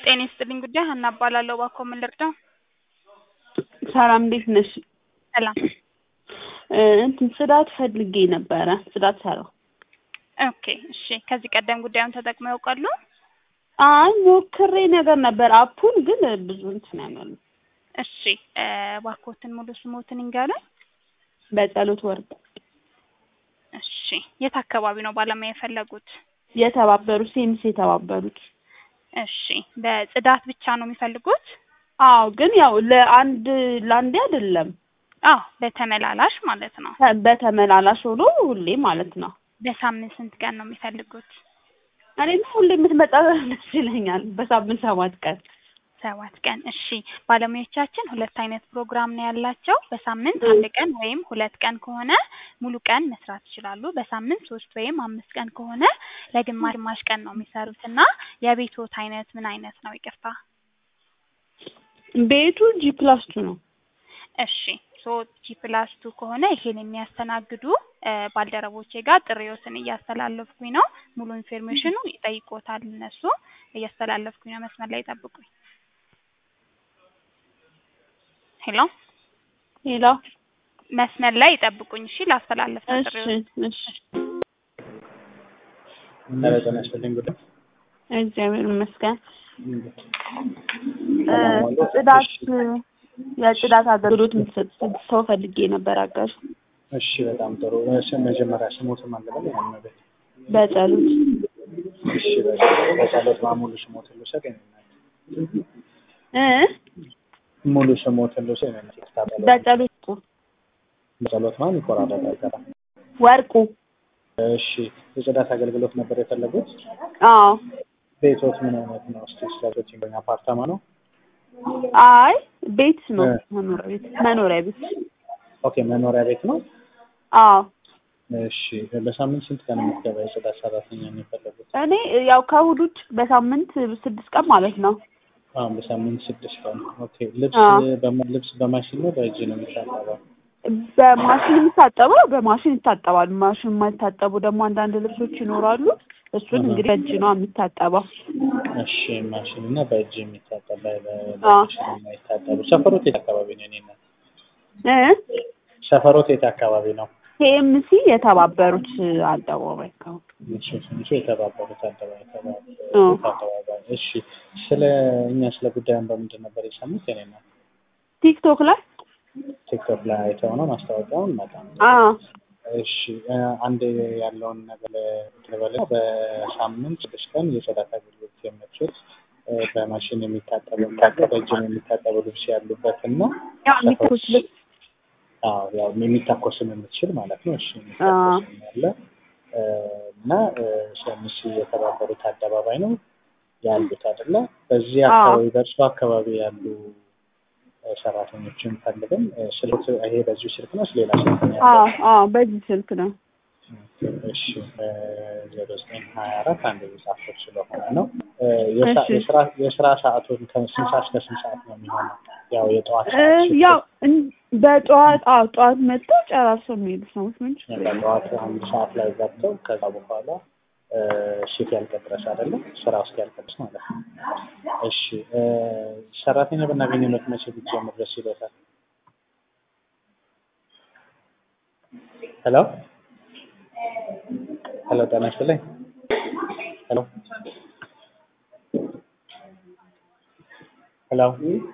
ጤና ይስጥልኝ ጉዳይ ሀና እባላለሁ። እባክዎ ምን ልርዳው? ሰላም እንዴት ነሽ? ሰላም። እ እንትን ጽዳት ፈልጌ ነበረ ጽዳት ሰራው። ኦኬ እሺ። ከዚህ ቀደም ጉዳዩን ተጠቅመው ያውቃሉ? አይ ሞክሬ ነገር ነበር አፑን ግን ብዙ እንትን ያመሉ እሺ እ እባክዎትን ሙሉ ስሞትን ይንገሩኝ? በጸሎት ወርቅ እሺ። የት አካባቢ ነው ባለሙያ የፈለጉት? የተባበሩት ሴምስ የተባበሩት እሺ። በጽዳት ብቻ ነው የሚፈልጉት? አዎ ግን ያው ለአንድ ለአንዴ አይደለም አዎ በተመላላሽ ማለት ነው። ተ- በተመላላሽ ሆኖ ሁሌ ማለት ነው። በሳምንት ስንት ቀን ነው የሚፈልጉት? እኔም ሁሌ የምትመጣ ደስ ይለኛል። በሳምንት ሰባት ቀን ሰባት ቀን እሺ። ባለሙያዎቻችን ሁለት አይነት ፕሮግራም ነው ያላቸው። በሳምንት አንድ ቀን ወይም ሁለት ቀን ከሆነ ሙሉ ቀን መስራት ይችላሉ። በሳምንት ሶስት ወይም አምስት ቀን ከሆነ ለግማሽ ግማሽ ቀን ነው የሚሰሩት እና የቤትዎት አይነት ምን አይነት ነው? ይቅርታ። ቤቱ ጂ ፕላስ ቱ ነው። እሺ ሶ ጂ ፕላስ ቱ ከሆነ ይሄን የሚያስተናግዱ እ ባልደረቦቼ ጋር ጥሪዎትን እያስተላለፍኩኝ ነው። ሙሉ ኢንፎርሜሽኑ ይጠይቆታል እነሱ እያስተላለፍኩኝ ነው። መስመር ላይ ይጠብቁኝ። ሄሎ ሌላ መስመር ላይ ይጠብቁኝ። እሺ ላስተላለፍ ነው እሺ ጥሪዎት። እሺ ኧረ ጤና ይስጥልኝ ጉዳይ እግዚአብሔር ይመስገን። እ ሰላም ዋሉ? ጽዳት እሺ። የጽዳት አገልግሎት የምትሰጥ ሰው ፈልጌ ነበር አጋዥ እሺ በጣም ጥሩ እሺ መጀመሪያ ስሞትን ማለበል ያን ቤት በጸሎት እሺ በ- በጸሎት ማ ሙሉ ስሞትን ልውሰድ የኔናት እ ሙሉ ስሞትን ልውሰድ የኔናት ይታጠላል በጸሎት ቁ በጸሎት ማን ይቆራረጣል ገራ ወርቁ እሺ የጽዳት አገልግሎት ነበር የፈለጉት አዎ ቤቶት ምን አይነት ነው እስቲ ስለቶች ይገኛ አፓርታማ ነው አይ ቤት ነው እ መኖሪያ ቤት መኖሪያ ቤት ኦኬ መኖሪያ ቤት ነው አዎ እሺ በሳምንት ስንት ቀን የምትገባ የጽዳት ሰራተኛ ነው የፈለጉት እኔ ያው ከእሑድ ውጭ በሳምንት ስድስት ቀን ማለት ነው አሁን በሳምንት ስድስት ቀን ኦኬ ልብስ አዎ በማ- ልብስ በማሽን ነው በእጅ ነው የሚታጠበው በማሽን የሚታጠበው በማሽን ይታጠባል። ማሽን የማይታጠቡ ደግሞ አንዳንድ ልብሶች ይኖራሉ። እሱን አሃ። እንግዲህ በእጅ ነው የሚታጠበው። እሺ ማሽን እና በእጅ የሚታጠብ በ- በ- አዎ በማሽን የማይታጠቡ ሰፈሮት የት አካባቢ ነው የኔ እናት እ ሰፈሮት የት አካባቢ ነው ኬኤምሲ የተባበሩት አደባባይ አካባቢ እሺ ትንሹ የተባበሩት አደባባይ እ የተባበሩት አደባባይ እሺ ስለ እኛ ስለ ጉዳዩን በምንድን ነበር የሰሙት የኔ እናት ቲክቶክ ላይ ቲክቶክ ላይ አይተው ነው ማስታወቂያውን በጣም አ እሺ እ አንድ ያለውን ነገር ልበል በሳምንት ስድስት ቀን የጽዳት አገልግሎት የምትችል እ በማሽን የሚታጠቡ በእጅም የሚታጠቡ ልብስ ያሉበት እና ያው የሚተኩስ ልብስ አዎ ያው የሚታኮስም የምትችል ማለት ነው። እሺ አ የሚታኮስም ያለ እ እና እ ሸሚስ የተባበሩት አደባባይ ነው ያሉት አይደለ? በዚህ አ አካባቢ በእርሱ አካባቢ ያሉ እ ሰራተኞችን ፈልግም እ ስልክ ይሄ በዚሁ ስልክ ነው ሌላ ስልክ ነው አ ያለው? አ በዚህ ስልክ ነው። እሺ ዜሮ ዘጠኝ ሀያ አራት አንድ የጻፍኩት ስለሆነ ነው። እ የሳ- እሺ የስራ የስራ ሰዓቱን ከስንት ሰዓት እስከ ስንት ሰዓት ነው የሚሆነው? ያው የጠዋት እ ሰዓት ሽፍት ያው እን- በጠዋት አዎ ጠዋት መጥተው ጨራርሰው የሚሄዱ ሰዎች ምን ችግር የለም። ጠዋት አንድ ሰዓት ላይ ገብተው ከዛ በኋላ እ ሽት ያልቅ ድረስ አይደለም ስራ ውስጥ ያልቅ ድረስ ማለት ነው። እሺ እ ሰራተኛ ብናገኝበት መቼ ቢጀምር ደስ ይሎታል? ሄሎ ሄሎ ጤና ይስጥልኝ። ሄሎ ሄሎ